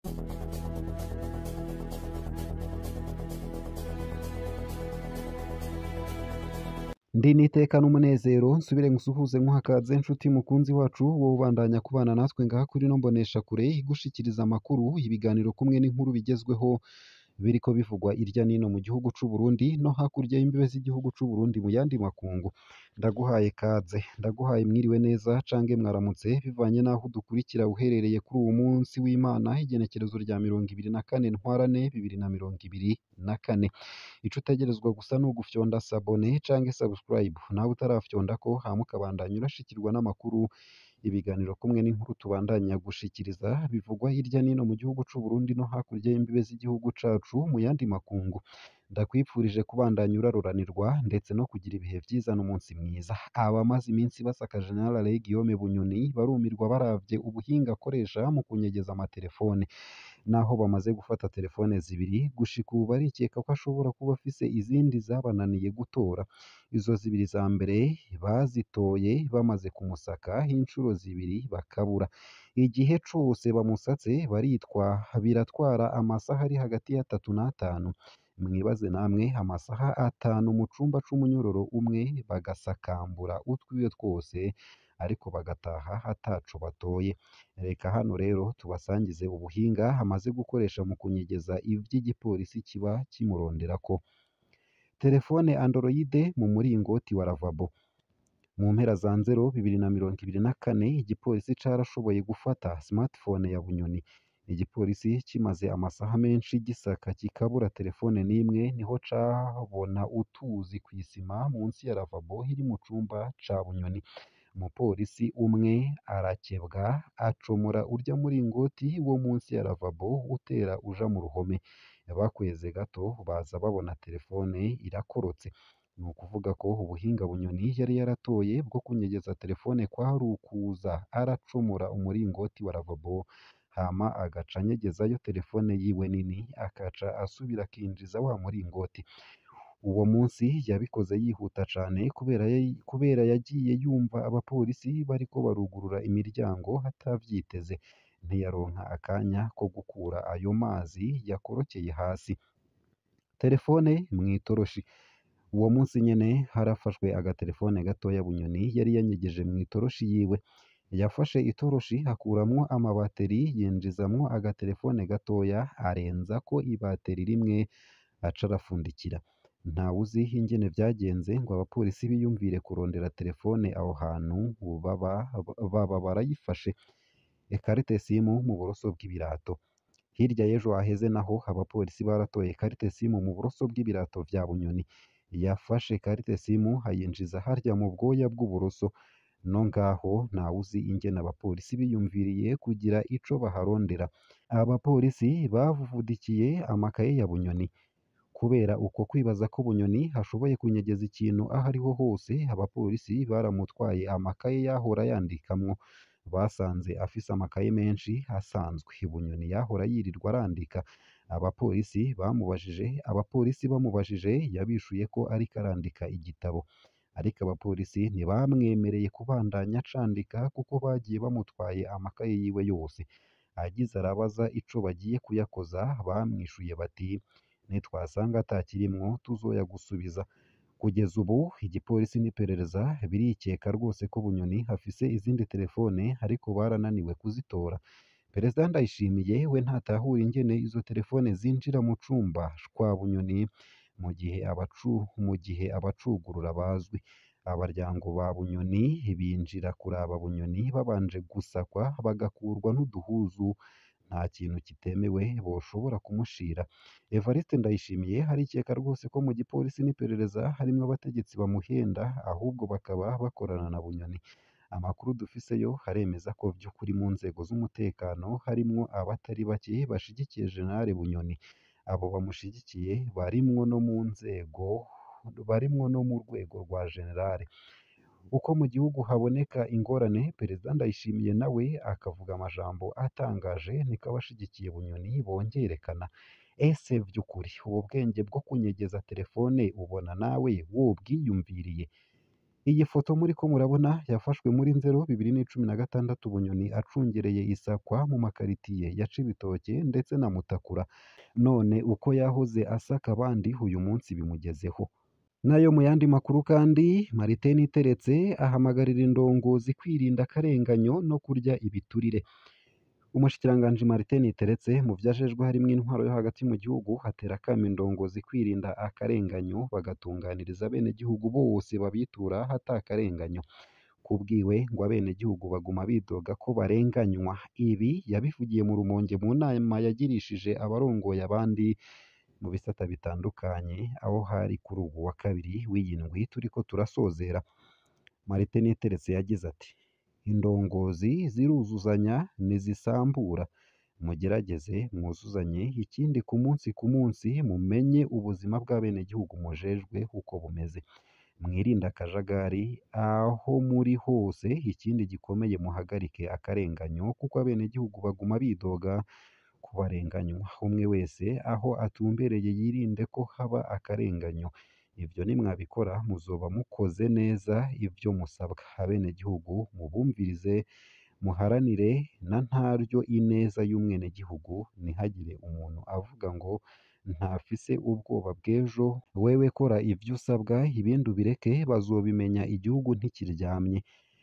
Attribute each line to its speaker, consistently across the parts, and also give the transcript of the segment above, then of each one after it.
Speaker 1: Ndi nitekana umunezero nsubire ngusuhuze nkuhakaze nshuti mukunzi wacu wowe ubandanya kubana natwe ngaha kuri ino mboneshakure igushikiriza amakuru ibiganiro kumwe n'inkuru bigezweho biriko bivugwa irya nino mu gihugu c'u Burundi no hakurya y'imbibe z'igihugu c'u Burundi mu yandi makungu ndaguhaye kaze ndaguhaye mwiriwe neza cange mwaramutse bivanye n'aho udukurikira uherereye kuri uwu munsi w'Imana igenekerezo rya mirongo ibiri na kane ntwarane bibiri na mirongo ibiri na kane ico utegerezwa gusa ni ugufyonda sabone cange subscribe nawe utarafyondako hama ukabandanya urashikirwa n'amakuru ibiganiro kumwe n'inkuru tubandanya gushikiriza bivugwa hirya nino mu gihugu c'u Burundi no hakurya y'imbibe z'igihugu cacu mu yandi makungu ndakwipfurije kubandanya uraruranirwa ndetse no kugira ibihe vyiza n'umunsi mwiza abamaze iminsi basaka General Guillaume Bunyoni barumirwa baravye ubuhinga akoresha mu kunyegeza amatelefone naho bamaze gufata telefone zibiri gushika ubu barikeka ko ashobora kuba afise izindi zabananiye gutora izo zibiri za mbere bazitoye bamaze kumusaka incuro zibiri bakabura igihe cose bamusatse baritwa biratwara amasaha ari hagati y'atatu n'atanu mwibaze namwe amasaha atanu mu cumba c'umunyororo umwe bagasakambura utwiwe twose ariko bagataha ataco batoye reka hano rero tubasangize ubuhinga amaze gukoresha mu kunyegeza ivy'igipolisi kiba kimuronderako telefone android mu muringoti wa lavabo mu mpera za nzero bibiri na mirongo ibiri na kane igipolisi carashoboye gufata smartphone ya Bunyoni igipolisi kimaze amasaha menshi gisaka kikabura telefone n'imwe niho cabona utuzi kw'isima munsi ya lavabo iri mu cumba ca Bunyoni umupolisi umwe arakebwa acomora urya muringoti wo munsi ya lavabo utera uja mu ruhome bakweze gato baza babona telefone irakorotse ni ukuvuga ko ubuhinga Bunyoni yari yaratoye bwo kunyegeza telefone kwari ukuza aracomora umuringoti wa lavabo hama agaca anyegezayo telefone yiwe nini akaca asubira akinjiza wa muringoti uwo munsi yabikoze yihuta cane kubera yari- kubera yagiye yumva abapolisi bariko barugurura imiryango atavyiteze ntiyaronka akanya ko gukura ayo mazi yakorokeye hasi telefone mw'itoroshi uwo munsi nyene harafashwe agatelefone gatoya Bunyoni yari yanyegeje mw'itoroshi yiwe yafashe itoroshi akuramwo amabateri yinjizamwo agatelefone gatoya arenzako ibateri rimwe aca arafundikira ntawuzi ingene vyagenze ngo abapolisi biyumvire kurondera telefone aho hantu baba baba barayifashe ekarite simu mu buroso bw'ibirato hirya y'ejo haheze naho abapolisi baratoye karite simu mu buroso bw'ibirato vya Bunyoni yafashe karite simu ayinjiza harya mu bwoya bw'uburoso no ngaho ntawuzi ingene abapolisi biyumviriye kugira ico baharondera abapolisi bavuvudikiye amakaye ya Bunyoni kubera uko kwibaza ko Bunyoni ashoboye kunyegeza ikintu aho ariho hose abapolisi baramutwaye amakaye yahora yandikamwo basanze afise amakaye menshi asanzwe Bunyoni yahora yirirwa arandika abapolisi bamubajije abapolisi bamubajije yabishuye ko ariko arandika igitabo ariko abapolisi ntibamwemereye kubandanya acandika kuko bagiye bamutwaye amakaye yiwe yose agize arabaza ico bagiye kuyakoza bamwishuye bati nitwasanga atakirimwo tuzoyagusubiza kugeza ubu igipolisi n'iperereza birikeka rwose ko Bunyoni afise izindi telefone ariko barananiwe kuzitora Perezida Ndayishimiye we ntatahura ingene izo telefone zinjira mu cumba kwa Bunyoni mu gihe abacu mu gihe abacugurura bazwi abaryango ba Bunyoni binjira kuraba Bunyoni babanje gusakwa bagakurwa n'uduhuzu nta kintu kitemewe boshobora kumushira Evariste Ndayishimiye harikeka rwose ko mu gipolisi n'iperereza harimwo abategetsi bamuhenda ahubwo bakaba bakorana na Bunyoni amakuru dufiseyo haremeza ko vy'ukuri mu nzego z'umutekano harimwo abatari bake bashigikiye General Bunyoni abo bamushigikiye barimwo no mu nzego barimwo no mu rwego rwa generale uko mu gihugu haboneka ingorane perezida Ndayishimiye nawe akavuga amajambo atangaje niko abashigikiye Bunyoni bongerekana ese vy'ukuri ubu bwenge bwo kunyegeza telefone ubona nawe wobwiyumviriye iyi foto muriko murabona yafashwe muri nzero bibiri n'icumi na gatandatu bunyoni acungereye isakwa mu makaritiye ya cibitoke ndetse na mutakura none uko yahoze asaka abandi uyu munsi bimugezeho nayo mu yandi makuru kandi Martin Iteretse ahamagarira indongozi kwirinda akarenganyo no kurya ibiturire umushikiranganji Martin Iteretse mu vyajejwe harimwo intwaro yo hagati mu gihugu hatera akamo indongozi kwirinda akarenganyo bagatunganiriza abenegihugu bose babitura hata akarenganyo kubwiwe ngo abenegihugu baguma bidoga ko barenganywa ibi yabivugiye mu rumonge mu nama yagirishije abarongoye abandi mu bisata bitandukanye aho hari kuri ubu wa kabiri w'iyi ndwi turiko turasozera Martin Iteretse yagize ati indongozi ziruzuzanya ntizisambura mugerageze mwuzuzanye ikindi ku munsi ku munsi mumenye ubuzima bw'abenegihugu mujejwe uko bumeze mwirinde akajagari aho muri hose ikindi gikomeye muhagarike akarenganyo kuko abenegihugu baguma bidoga ko barenganywa umwe wese aho atumbereye yirinde ko haba akarenganyo ibyo nimwabikora muzoba mukoze neza ibyo musabwa abenegihugu mubumvirize muharanire na ntaryo ineza y'umwenegihugu ntihagire umuntu avuga ngo ntafise ubwoba bw'ejo wewe kora ibyo usabwa ibindi ubireke bazobimenya igihugu ntikiryamye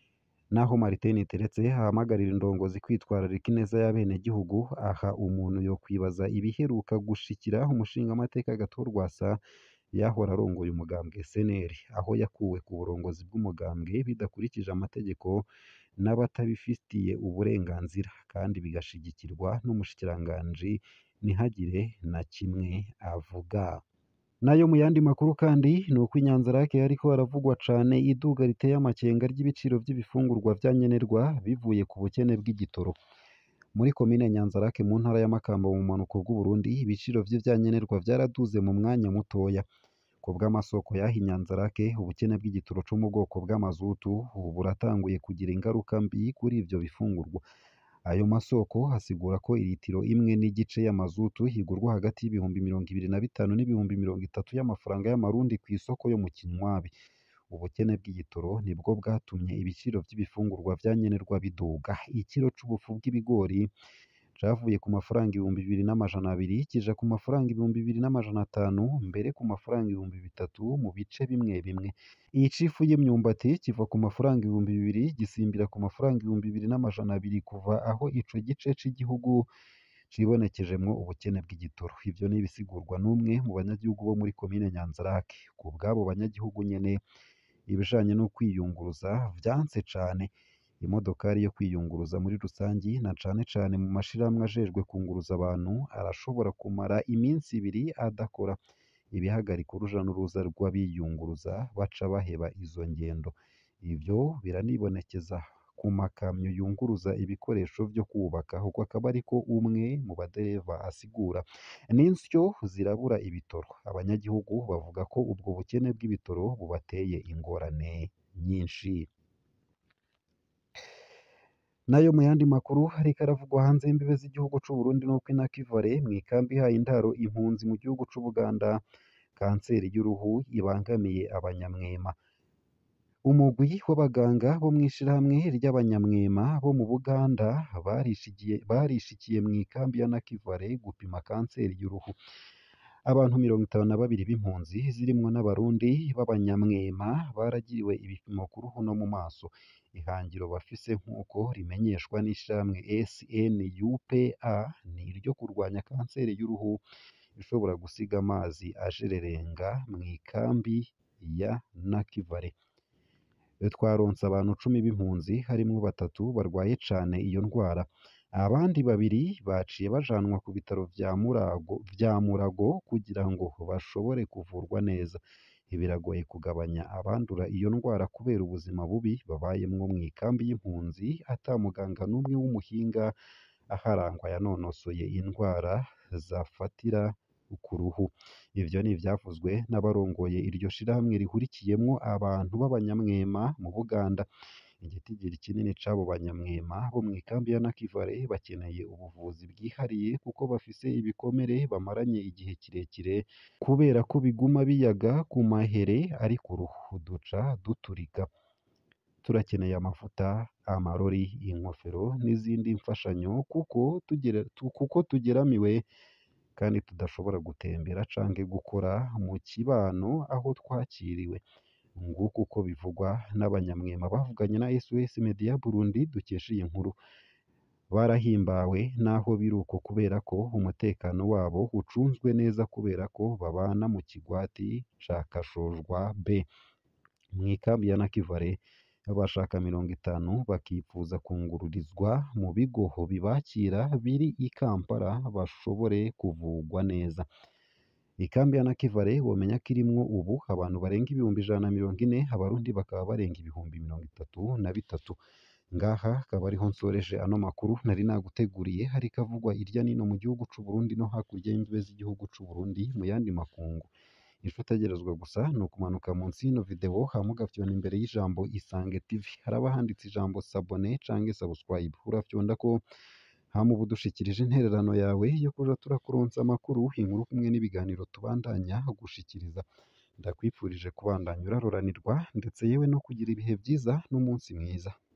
Speaker 1: naho Martin Iteretse ahamagarira indongozi kwitwararika ineza y'abenegihugu aha umuntu yo kwibaza ibiheruka gushikira umushingamateka Gatorwasa yahora arongoye umugambwe SNL aho yakuwe ku burongozi bw'umugambwe bidakurikije amategeko n'abatabifitiye uburenganzira kandi bigashigikirwa n'umushikiranganji ntihagire na kimwe avuga nayo mu yandi makuru kandi ni uko i Nyanzarake hariko haravugwa cane iduga riteye amakenga ry'ibiciro vy'ibifungurwa vya nkenerwa bivuye ku bukene bw'igitoro muri komine Nyanzarake mu ntara ya Makamba mu bumanuko bw'Uburundi ibiciro vy'ivyankenerwa vyaraduze mu mwanya mutoya ku bw'amasoko y'aho i Nyanzarake ubukene bw'igitoro co mu bwoko bw'amazutu ubu buratanguye kugira ingaruka mbi kuri ivyo bifungurwa ayo masoko asigura ko iritiro imwe n'igice y'amazutu igurwa hagati y'ibihumbi mirongo ibiri na bitanu n'ibihumbi mirongo itatu y'amafaranga y'amarundi ku isoko yo mu Kinywabi ubukene bw'igitoro nibwo bwatumye ibiciro vy'ibifungurwa vya nkenerwa biduga ikiro c'ubufu bw'ibigori cavuye ku mafaranga ibihumbi bibiri n'amajana abiri kija ku mafaranga ibihumbi bibiri n'amajana atanu mbere ku mafaranga ibihumbi bitatu mu bice bimwe bimwe icifu y'imyumbati kiva ku mafaranga ibihumbi bibiri gisimbira ku mafaranga ibihumbi bibiri n'amajana abiri kuva aho ico gice c'igihugu cibonekejemwo ubukene bw'igitoro ivyo ni ibisigurwa n'umwe mu banyagihugu bo muri komine Nyanzarake ku bw'abo banyagihugu nyene ibijanye no kwiyunguruza vyanse cane imodokari yo kwiyunguruza muri rusangi na cane cane mu mashirahamwe ajejwe kunguruza abantu arashobora kumara iminsi ibiri adakora ibihagarika uruja n'uruza rw'abiyunguruza baca baheba izo ngendo ivyo biranibonekeza ku makamyo yunguruza ibikoresho vyo kubaka uko akaba ariko umwe mu badereva asigura n'insyo zirabura ibitoro abanyagihugu bavuga ko ubwo bukene bw'ibitoro bubateye ingorane nyinshi nayo mu yandi makuru hariko aravugwa hanze y'imbibe z'igihugu c'u Burundi nuko inakivale mu ikambi ihaye indaro impunzi mu gihugu c'u Buganda kanseri y'uruhu ibangamiye abanyamwema umugwi w'abaganga bo mw'ishirahamwe ry'abanyamwema bo mu Buganda barishikiye barishikiye mu ikambi ya Nakivale gupima kanseri y'uruhu abantu mirongo itanu na babiri b'impunzi zirimwo n'abarundi b'abanyamwema baragiriwe ibipimo ku ruhu no mu maso ihangiro bafise nk'uko rimenyeshwa n'ishirahamwe SNUPA ni iryo kurwanya kanseri y'uruhu ishobora gusiga amazi ajererenga mu ikambi ya Nakivale twaronse abantu cumi b'impunzi harimwo batatu barwaye cane iyo ndwara abandi babiri baciye bajanwa ku bitaro vya Murago vya Murago kugira ngo bashobore kuvurwa neza biragoye kugabanya abandura iyo ndwara kubera ubuzima bubi babayemwo mu ikambi y'impunzi ata muganga n'umwe w'umuhinga aharangwa yanonosoye indwara zafatira ku ruhu ivyo ni ivyavuzwe n'abarongoye iryo shirahamwe rihurikiyemwo abantu b'abanyamwema mu Buganda igitigiri kinini c'abo banyamwema bo mw'ikambi ya Nakivale bakeneye ubuvuzi bwihariye kuko bafise ibikomere bamaranye igihe kirekire kubera ko biguma biyaga ku mahere ari ku ruhu duca duturika turakeneye amavuta amarori inkofero n'izindi mfashanyo kuko tugera kuko tugeramiwe kandi tudashobora gutembera canke gukora mu kibano aho twakiriwe nguko uko bivugwa n'abanyamwema bavuganye na SOS Media Burundi dukesha iyi nkuru barahimbawe naho biri uko kubera ko umutekano wabo ucunzwe neza kubera ko babana mu kigwati ca Kashojwa B mw'ikambi ya Nakivale abashaka mirongo itanu bakipfuza kungururizwa mu bigo bibakira biri i Kampala bashobore kuvugwa neza ikambi ya Nakivale womenya ko irimwo ubu abantu barenga ibihumbi ijana na mirongo ine abarundi bakaba barenga ibihumbi mirongo itatu na bitatu ngaha akaba ariho nsoreje ano makuru nari naguteguriye hariko avugwa irya nino mu gihugu c'u Burundi no hakurya y'imbibe z'igihugu c'u Burundi mu yandi makungu ico utegerezwa gusa ni ukumanuka munsi y'ino video hama ugafyona imbere y'ijambo Isange TV haraba handitse ijambo sabone canke subscribe urafyonda ko hama uba udushikirije intererano yawe yo kuja turakuronsa amakuru inkuru kumwe n'ibiganiro tubandanya gushikiriza ndakwipfurije kubandanya uraroranirwa ndetse yewe no kugira ibihe vyiza n'umunsi mwiza